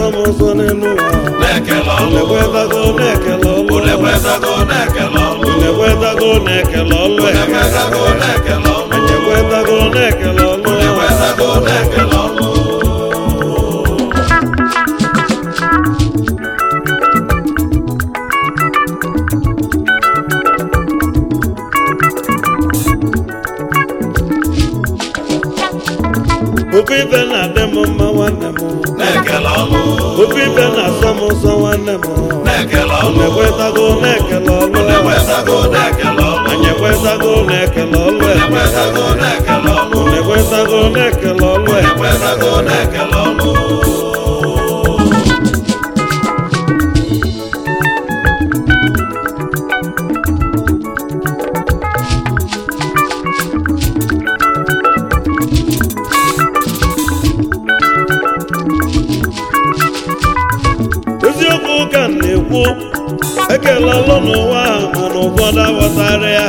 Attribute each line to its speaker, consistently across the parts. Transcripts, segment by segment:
Speaker 1: na-asọ m ụsọ n'elu ụwa
Speaker 2: na-ekele ọlụ
Speaker 1: unekwetago na-ekele ọlụ
Speaker 2: unekwetago na-ekele ọlụ
Speaker 1: unekwetago na-ekele ọlụ
Speaker 2: unekwetago na-ekele ọlụ
Speaker 1: anyị ekwetago na-ekele ọlụ
Speaker 2: unekwetago na-ekele ọlụ
Speaker 1: ofe ife na-adị m mma nwanne m
Speaker 2: na-ekele ọlụ
Speaker 1: ofe ife na-asọ m ụsọ nwanne m
Speaker 2: na-ekele ọlụ
Speaker 1: unekwetago na-ekele ọlụ
Speaker 2: unekwetago na-ekele ọlụ
Speaker 1: anyị ekwetago na-ekele ọlụ
Speaker 2: unekwetago na-ekele ọlụ
Speaker 1: unekwetago na-ekele ọlụ
Speaker 2: unekwetago na-ekele ọlụ
Speaker 1: eziokwu ka m na-ekwu ekele ọlụ n'ụwa a mana ụfọdụ aghọtara ya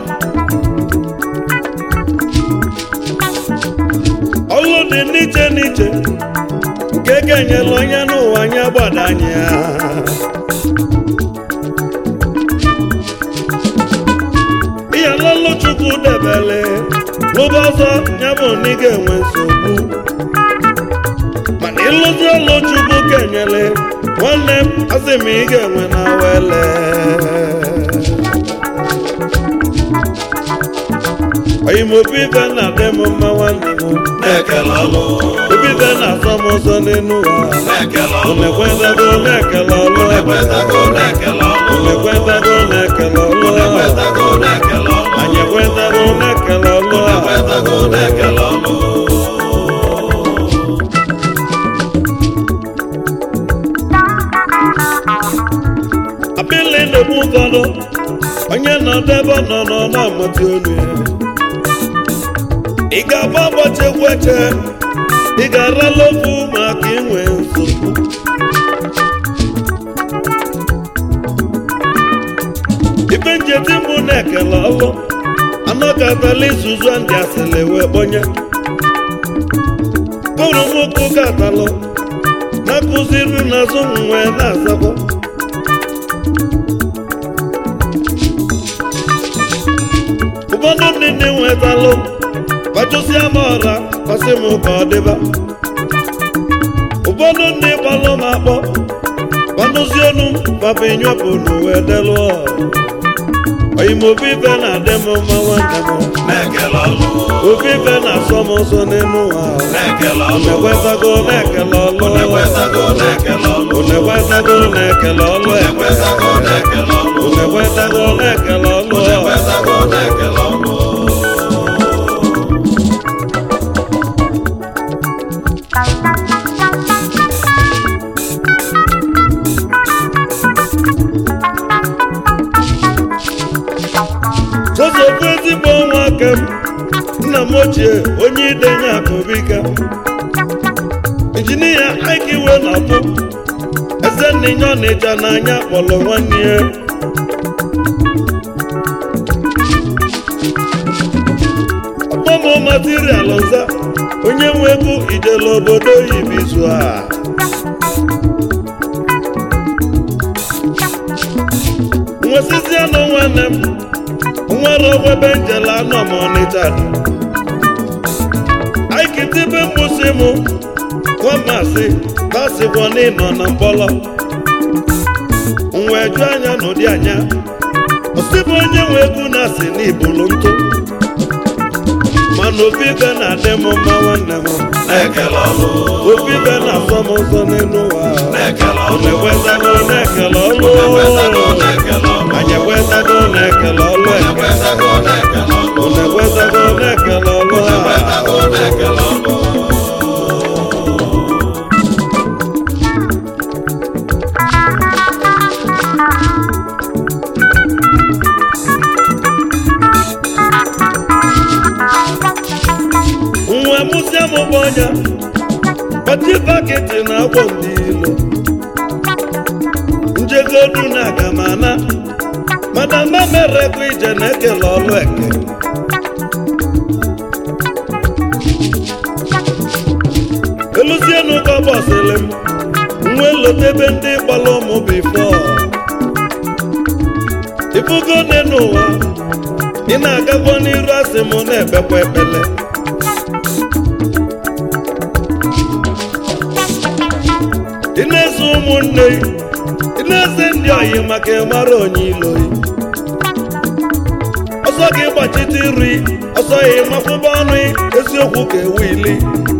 Speaker 1: ọlụ dị n'iche n'iche nke kenyela onye n'ụwa nye gbadanye ya ihe lọlụ chukwu debele lụba ọzọ ya bụ na ị ga-enwe nsogbu mana ịlụzi ọlụ chukwu kenyele nwanne m asị m ị ga-enwe na wele oyimobi ife na-adị m mma nwanne m
Speaker 2: na-ekele ọlụ
Speaker 1: obi ife na-asọ m ụzọ n'elu ụwa
Speaker 2: na-ekele ọlụ
Speaker 1: unekwetago na-ekele ọlụ
Speaker 2: unekwetago na-ekele ọlụ
Speaker 1: unekwetago na-ekele ọlụ
Speaker 2: unekwetago na-ekele ọlụ
Speaker 1: anyị ekwetago na-ekele ọlụ
Speaker 2: unekwetago na-ekele ọlụ
Speaker 1: abịla na-egbu ụfọdụ onye nọ n'ebe ọ nọ nọ na-amụta olu ya ị ga-agba ụbọchị egwu eche ị ga-arala ofu maka inwe nsogbu ibe njeti mbụ na-ekele ọlụ anọkatala izuzu ndị asịrị wee kpọnye kụrụ nwoke katalụ na-akụziri n'azụ m wee na-azakwa ụfọdụ ndị ndị nwetalụ kpachụsịa m ọra kpasị m ka ọ dịba ụfọdụ ndị gbalụ m akpọ kpanụzi enu papa nyepụ n'uwe delụ oyimobi ife na-adị m mma nwanne m
Speaker 2: na-ekele ọlụ
Speaker 1: obi ife na-asọ m ụzọ n'elu ụwa
Speaker 2: na-ekele ọlụ
Speaker 1: unekwetago na-ekele ọlụ
Speaker 2: unekwetago na-ekele ọlụ
Speaker 1: unekwetago na-ekele ọlụ
Speaker 2: unekwetago na-ekele ọlụ
Speaker 1: unekwetago na-ekele ọlụ
Speaker 2: unekwetago na-ekele ọlụ
Speaker 1: Joseph ezigbo nwa aka m nna m ochie onye idenye akụbika injinia Ike iwe na-apụ eze nninye ọnịcha n'anya kpọrọ nwanne ya ọgbọmọ material ọza onye nwe ego ijele obodo oyibo izu a nwesizianụ nwanne m nwere ogwebe njele anọ m ọnịcha dị aikitibe mgbụsị m nwamasị basikwa n'ịnọ na mkpọrọ nwe ju anya n'ụdị anya osibụ onye nwe egwu na-asị n'ibulu ntụ mana obi ibe na-adị m mma nwanne m
Speaker 2: na-ekele ọlụ
Speaker 1: obi ibe na-asọ m ụzọ n'elu ụwa
Speaker 2: na-ekele ọlụ
Speaker 1: unekwetago na-ekele ọlụ
Speaker 2: unekwetago na-ekele ọlụ
Speaker 1: anyị ekwetago na-ekele ọlụ eke
Speaker 2: unekwetago na-ekele ọlụ
Speaker 1: unekwetago na-ekele ọlụ a
Speaker 2: unekwetago na-ekele ọlụ
Speaker 1: nwa mụsịa m bụ ọnya kpati baketi na agbọ ndị ilo njegodu na agamana madama merekwa ije na-ekele ọlụ eke eluzienu ka bọsịlị m nwe lotebe ndị gbara ụmụ bifo ifugo dị n'ụwa ị na-agakwa n'iru asị m na-ekpekwa ekpele ị na-eze ụmụnne ị na-eze ndị oyi maka ịmara onye iloyi ọsọ gị gbachite iri ọsọ ya ịmafụba ọnụ eziokwu ka ewu ili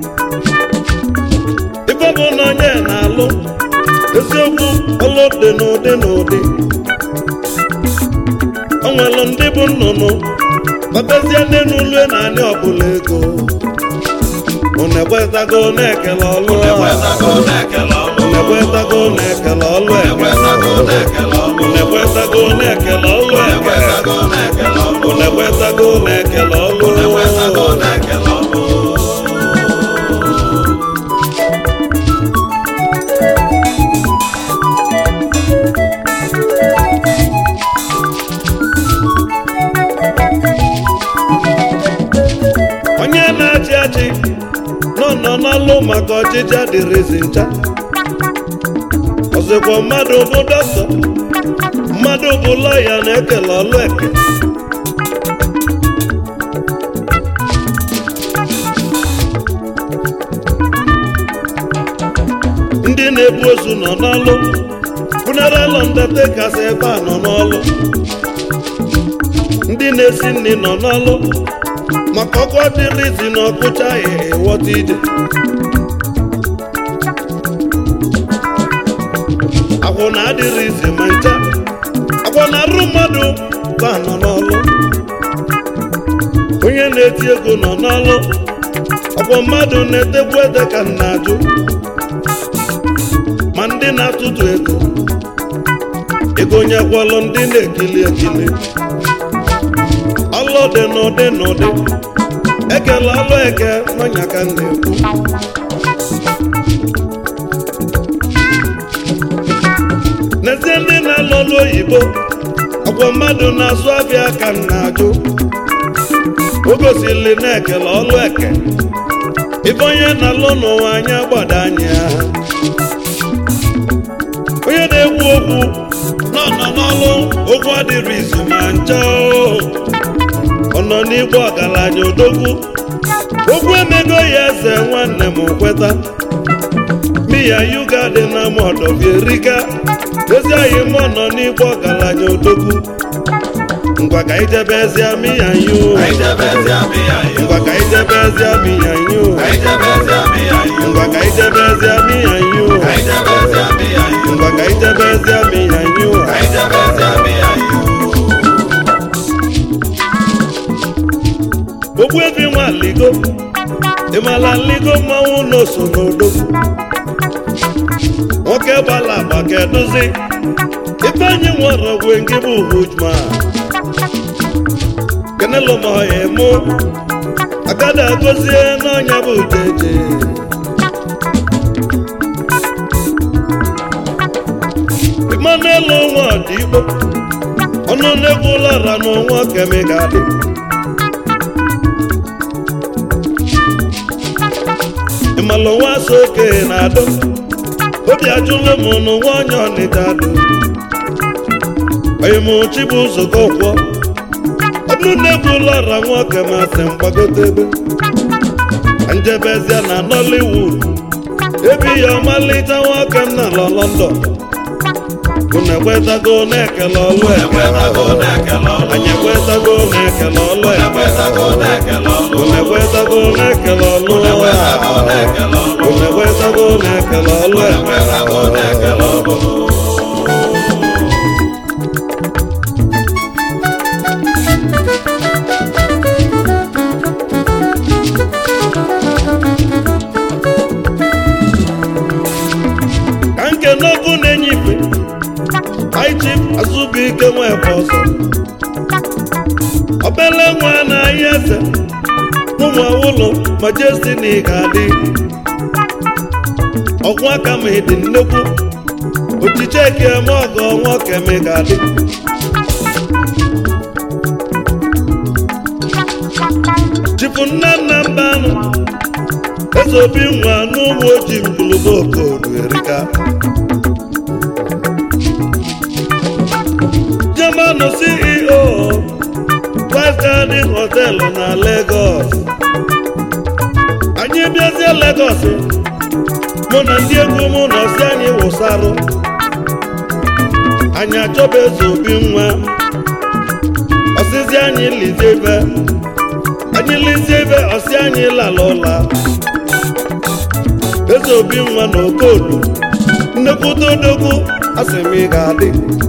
Speaker 1: ife bụ na onye na-alụ eziokwu ọlụ dị n'ụdị n'ụdị o nwere ndị bụ nnụnụ babezie ndị n'ụlọ na anyị ọbụla ego unu ekwetago na-ekele ọlụ a
Speaker 2: Ekwetago na-ekele ọlụ.
Speaker 1: unu ekwetago na-ekele ọlụ eke
Speaker 2: Ekwetago na-ekele ọlụ.
Speaker 1: unu ekwetago na-ekele ọlụ eke
Speaker 2: Ekwetago na-ekele ọlụ.
Speaker 1: unu ekwetago na-ekele ọlụ
Speaker 2: Ekwetago na-ekele ọlụ.
Speaker 1: onye na-achị achị nọ nọ n'ọlụ maka ọchịchị adịrịzi ncha ọzọkwa mmadụ bụ dọkịta mmadụ bụ lọya na-ekele ọlụ eke ndị na-ebu ozu nọ n'ọlụ funeral undertakers ebe a nọ n'ọlụ ndị na-esi nri nọ n'ọlụ maka ọkụ adịrịzi na ọkụcha ya ịghọta ije agwụ na adịrịzi ma ncha agwụ na arụ mmadụ ka nọ n'ọlụ onye na-eti ego nọ n'ọlụ ọkwọ mmadụ na-etekwu ede ka m na-ajụ ma ndị na-atụtụ ego ego nyekwalụ ndị na-ekili ekili ọlụ dị n'ụdị n'ụdị ekele ọlụ eke n'ọnya ka m na-ekwu n'ezie ndị na-alụ ọlụ oyibo ọkwọ mmadụ na-azụ abịa ka m na-ajụ o gosili na-ekele ọlụ eke ibe onye na-alụ n'ụwa anya gbada anya onye na-ekwu okwu nọ nọ n'ọlụ okwu adịrị izu ma ncha o. ọ nọ n'igwe ọgaranya odogwu okwu emego ya eze nwanne m kweta miya yuga dị na mọdọbierika ezi anyị mụ nọ n'igwe ọgaranya odogwu ngwa ka ijebe ezia miya yu
Speaker 2: Anyị jebezi amị ya iwu.
Speaker 1: ngwa ka ijebe ezia miya yu
Speaker 2: Anyị jebezi amị ya iwu.
Speaker 1: ngwa ka ijebe ezia miya yu
Speaker 2: Anyị jebezi amị ya iwu.
Speaker 1: ngwa ka ijebe ezia miya yu
Speaker 2: Anyị jebezi amị ya iwu.
Speaker 1: ogbu ebi nwa ligo ịmala ligo mmanwụ n'oso n'odogwu nwoke gbala agba keduzi ife anyị nwere ogwe nke bụ hujma kenelo ma ọya mụ agada agozie n'ọnya bụ jeje Emmanuel nwa ọdịgbo ọnụ na-egwu ụlara n'ọnwa kemigadị ịmalụ nwa so okenye na-adọ obi ajụlụ m n'ụwa onye ọnịda dụ onye m chi bụ ụzọkọ kwọ ọnụ na-egwu ụlọra nwoke masị mgbagote ebe njebezia na nollywood ebi ya ọmalịta nwoke m na lọ london unu ekwetago na-ekele ọlụ eke
Speaker 2: Ekwetago na-ekele ọlụ.
Speaker 1: anyị ekwetago na-ekele ọlụ eke
Speaker 2: Ekwetago na-ekele ọlụ.
Speaker 1: unu ekwetago na-ekele ọlụ
Speaker 2: Ekwetago na-ekele ọlụ.
Speaker 1: unu ekwetago na-ekele ọlụ eke
Speaker 2: Ekwetago na-ekele ọlụ.
Speaker 1: ka nke n'ọkụ na-enye ife aichi azụbụike nwebe ọzọ obele nwa na-ahịa eze ụmụ awụlụ majestini ga-adị ọgwụ aka ma ịdị nnekwu ochiche eke eme ọgọ nwoke ma ị ga-adị chifu nna nna mba anụ eze obi nwa n'ụmụ ojii mgbulubo okodu erika họtelụ na Lagos anyị bịazie Lagos mụ na ndị egwu mụ na ọsị anyị wụsarụ anyị achọba eze obi nwa ọsịzi anyị lizie ibe anyị lizie ibe ọsị anyị lala ụla eze obi nwa na okodo nnekwute odogwu asị m ị ga-adị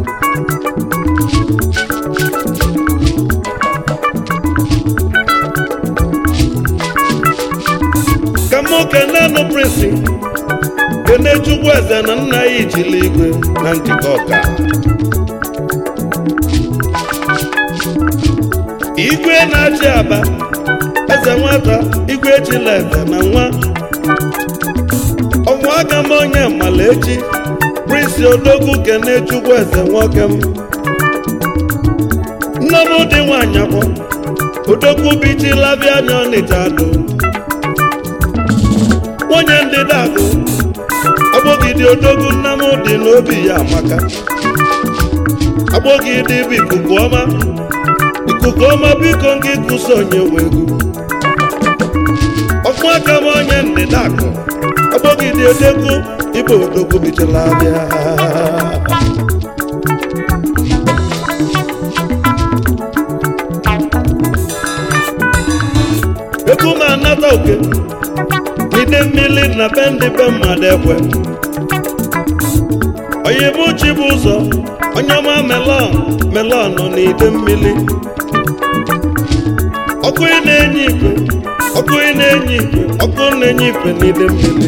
Speaker 1: ka m kenenụ prinsi kene chukwu eze na nna ya ijili igwe na njikọ ọka igwe na-achị aba eze nwata igwe echila eze na nwa ọnwa aka m onye malechi prinsi odogwu kene chukwu eze nwoke m nne m dị nwanyị akwọ odogwu bichilabịa anya ọnịcha do nwunye ndị dagụ agbọgide odogwu nna m dị n'obi ya amaka agbọgide bụ ikuku ọma ikuku ọma biko gị kụso onye wegwu ọkpụ aka m onye ndịda akụ agbọgide odogwu ibe odogwu bichara abịa egwu m anata oke ide mmiri na be ndị be mmadụ ekwe onye bụ chi bụ ụzọ onye ọma melọn melọn nọ n'ide mmiri ọkụ ị na-enye ikwe ọkụ ị na-enye ikwe ọkụ na-enye ikwe n'ide mmiri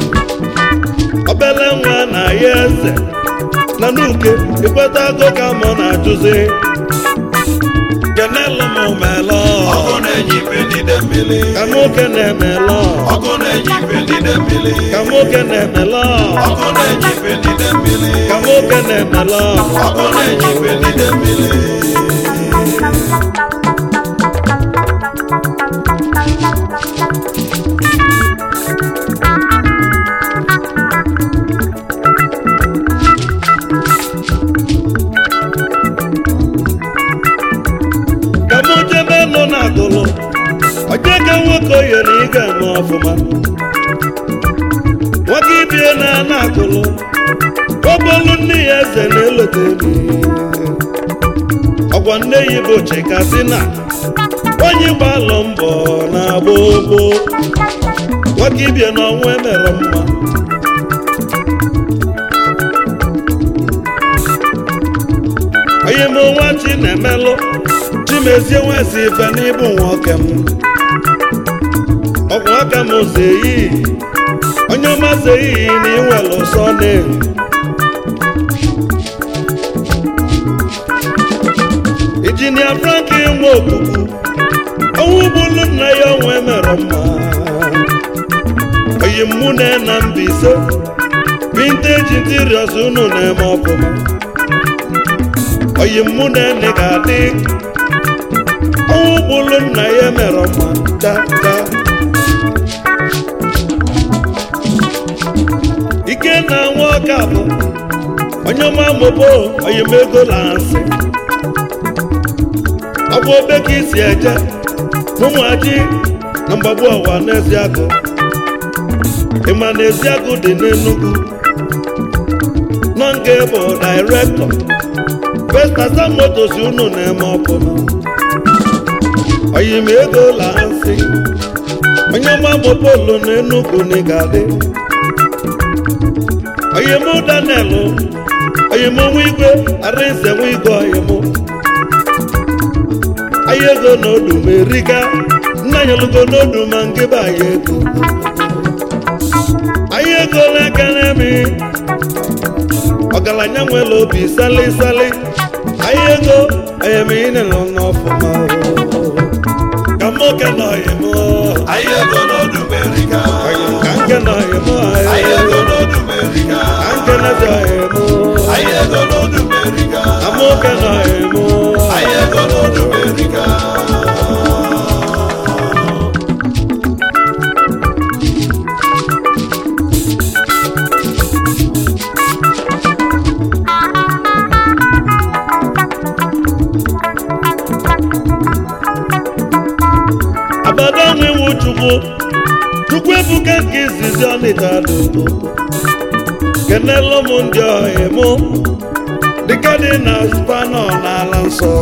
Speaker 1: obele nwa na ya eze na n'uke ikweta agụ ka mụ na-ajụzi kenelu m melọn
Speaker 2: ọkụ na-enye ife n'ide mmiri
Speaker 1: ka nwoke na-emelọn
Speaker 2: ọkụ na-enye ife n'ide mmiri
Speaker 1: ka nwoke na-emelọn
Speaker 2: ọkụ na-enye ife n'ide mmiri
Speaker 1: ka nwoke na-emelọn
Speaker 2: ọkụ na-enye ife n'ide mmiri
Speaker 1: ka mụ jebe nọ n'agụlụ onye ka nwoke oye na ị ga-eme ọfụma nwoke ibie na ana agụlụ ọbọlụ nne ya eze na-elote ọgwa nne ya bụ chikasina onye gbalụ mbọ na-agba ogbo nwoke ibie na ọnwụ emere mma onye m nwa chi na-emelụ chimezie nwezi ife n'ịbụ nwoke m ọgwụ aka m ụzọ eyi onye ọma zo eyi na inwere ụsọ na injinia franklin nwa okuku ọnwụ bụlu nna ya ọnwa emere mma oyi mụ na na Mbaise vinteji interiors unu na-eme ọfụma oyi mụ na ene ga-adị ọnwụ bụlu nna ya mere mma da da ike na nwa ọka bụ onye ọma mobo oyimego lansị ọ bụ obe ka isi eje ụmụaji na mgbagbu ọwa n'eziagụ ịma na eziagụ dị n'Enugu nọ nke bụ dairektọ Vestasa motos unu na-eme ọfụma oyim ego lansị onye ọma mopolu na Enugu na ịgadị oyim Daniel oyim nwa igwe arinze nwa igwe oyim anyị ego n'odu ma erika nna nyelugo n'odu ma ngịba anyị ego anyị ego n'aka n'emi ọgaranya nwere obi sali sali anyị ego oyemine nọ n'ọfụma ka mmoke na oyim
Speaker 2: anyị ego n'ọdụ merika
Speaker 1: oyim ka nke na oyim
Speaker 2: anyị ego n'ọdụ merika
Speaker 1: ka nke na-ezi oyim
Speaker 2: anyị ego n'ọdụ merika
Speaker 1: amoke na oyim
Speaker 2: anyị ego n'ọdụ merika
Speaker 1: chukwu chukwu ebuka nke izizi ọnịta dodo kenelu m ndị ọhịa mụ dịka dị na spanọ n'ala nsọ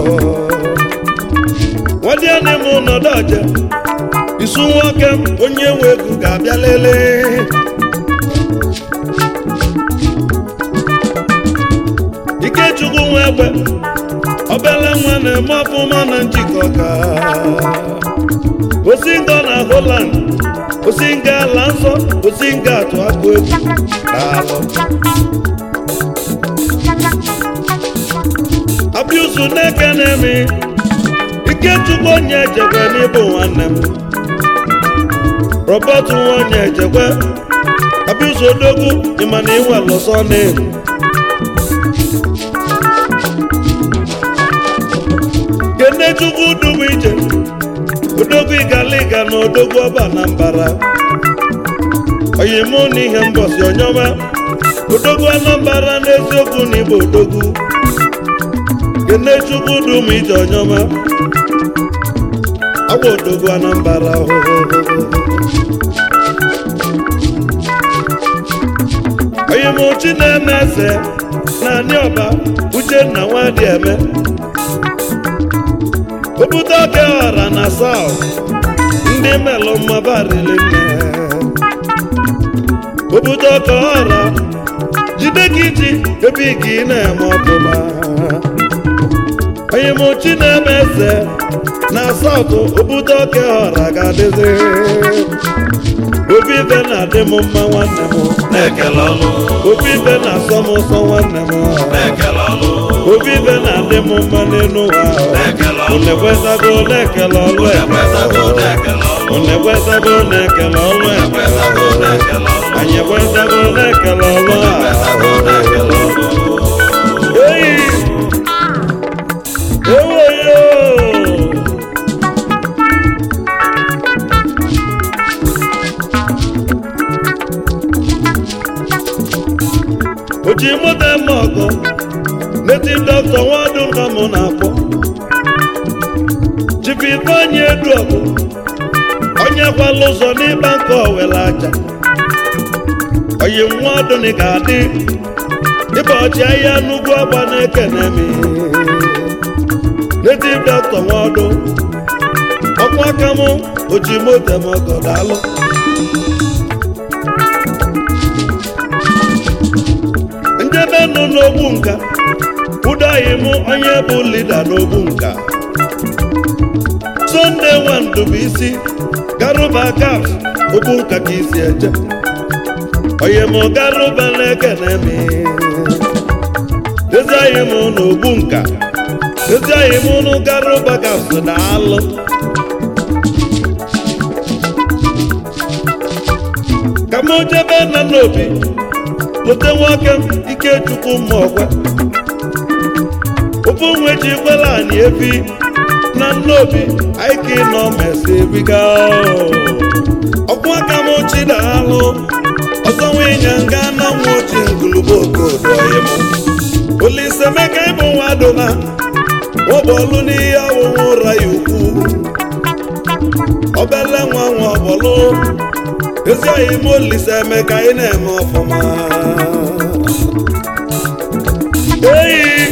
Speaker 1: nwadịanị m nọdụ ọja isu nwoke m onye nwe ego ga-abịa lelee ikechukwu nwa egbe obele nwa na-eme ọfụma na njikọ ka osinga na Holland osinga ala nsọ osinga atụ akụ egwu daalụ abiusu na-eke na-eme ikechukwu onye ejekwe n'ịbụ nwanne m robert nwa onye ejekwe abiusu odogwu ịma na iwe lụsọ na-ebu kenechukwu dum ije odogwu igaliga na odogwu ọba na mbara oyimụ na ihe mbọsi onyọma odogwu anambara n'eziokwu na igbo odogwu kenechukwu dum ije onyọma agwa odogwu anambara oyimụ chineme eze na anị ọba uchenna nwadị eme obute oke ọra na saut ndị melụ mmabarili nne obute oke ọra jide gị ji ebe gị na-eme ọbụma onye m chi na-eme eze na saut obute oke ọra ga-adịzi obi ibe na-adị m mma nwanne m
Speaker 2: na-ekele ọlụ
Speaker 1: obi ibe na-asọ m ụsọ nwanne m
Speaker 2: na-ekele ọlụ
Speaker 1: obi ibe na-adị m mma n'elu ụwa
Speaker 2: na-ekele ọlụ
Speaker 1: unu ekwetago na-ekele ọlụ
Speaker 2: ekwetago na-ekele ọlụ
Speaker 1: unu ekwetago na-ekele ọlụ
Speaker 2: ekwetago na-ekele ọlụ
Speaker 1: anyị ekwetago na-ekele ọlụ a
Speaker 2: ekwetago na-ekele ọlụ
Speaker 1: eyi ewoyo oji moto eme ọgọ neti dọkịta nwadụ ka mụ na-akpọ chifu ifeanyị edu ọgụ onye kwala ụzọ n'ịba nke owele aja oyi nwa ọdụni ga-adị ịba ọchị ahịa n'ugwu agba na-ekene m native doctor nwadụ ọkwa aka m oji moto m ọgọ daalụ njebe nọ n'ogbu nka ụdaghị m onye bụ lida n'ogbu nka sonde nwandụbụisi garuba gaf ogbu nka ka isi eje onye m garuba na-ekene m ezi anyị m n'ogbu nka ezi anyị m nụ garuba gaf na alụ ka m jebe nna n'obi lute nwoke m ikechukwu mma ọgwa ofu nwe ji kwela anyị ebi na nnobi anyị ka ịnọ mesi ebiga ọkwa aka m chidalụ ọzọ nwenya nga na nwa oji ngulubo okodoyim olisemeka ịbụ nwa dụna ọbọlụ n'ihe ọwụwụ ụra ya ukwu obele nwa nwa ọbọlụ ezi anyị m olise emeka ị na-eme ọfụma eyi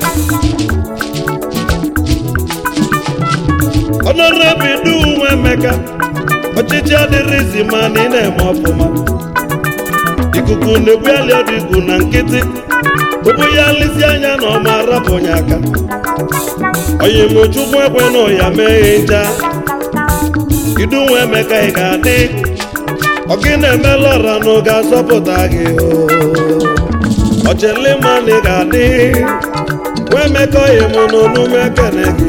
Speaker 1: ọnọrọbi nwa emeka ọchịchị adịrịzi ma na ị na-eme ọfụma ikuku na-ebugharị ọdịgwu na nkịtị ụbụ ya lisi anya na ọma arapụnye aka onye mochukwu ekwe na ụya mee nja idu nwa emeka ị ga-adị ọgị na-emela ọra na oge azọpụta gị ọchelima na ị ga-adị nwa emeka oyi m n'onume ekene gị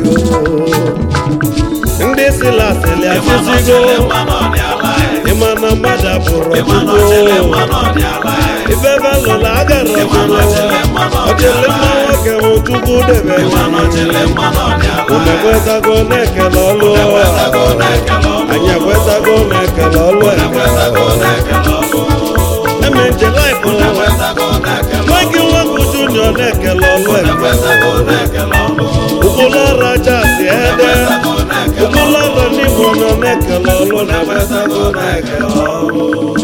Speaker 1: ndị silasili achịzigo ịma na mmadụ abụrụ ọchụgbo ife balụla agara ọbụla ọchịlịmma nwoke m chukwu debe unu ekwetago na-ekele ọlụ anyị ekwetago na-ekele ọlụ eme nje laịfụ nwa gị nwoke junior na-ekele ọlụ ụgbụlọrụ aja si ede ụgbụlọrụ n'igbo nọ na-ekele ọlụ na
Speaker 2: na-enwetago na-ekele ọlụ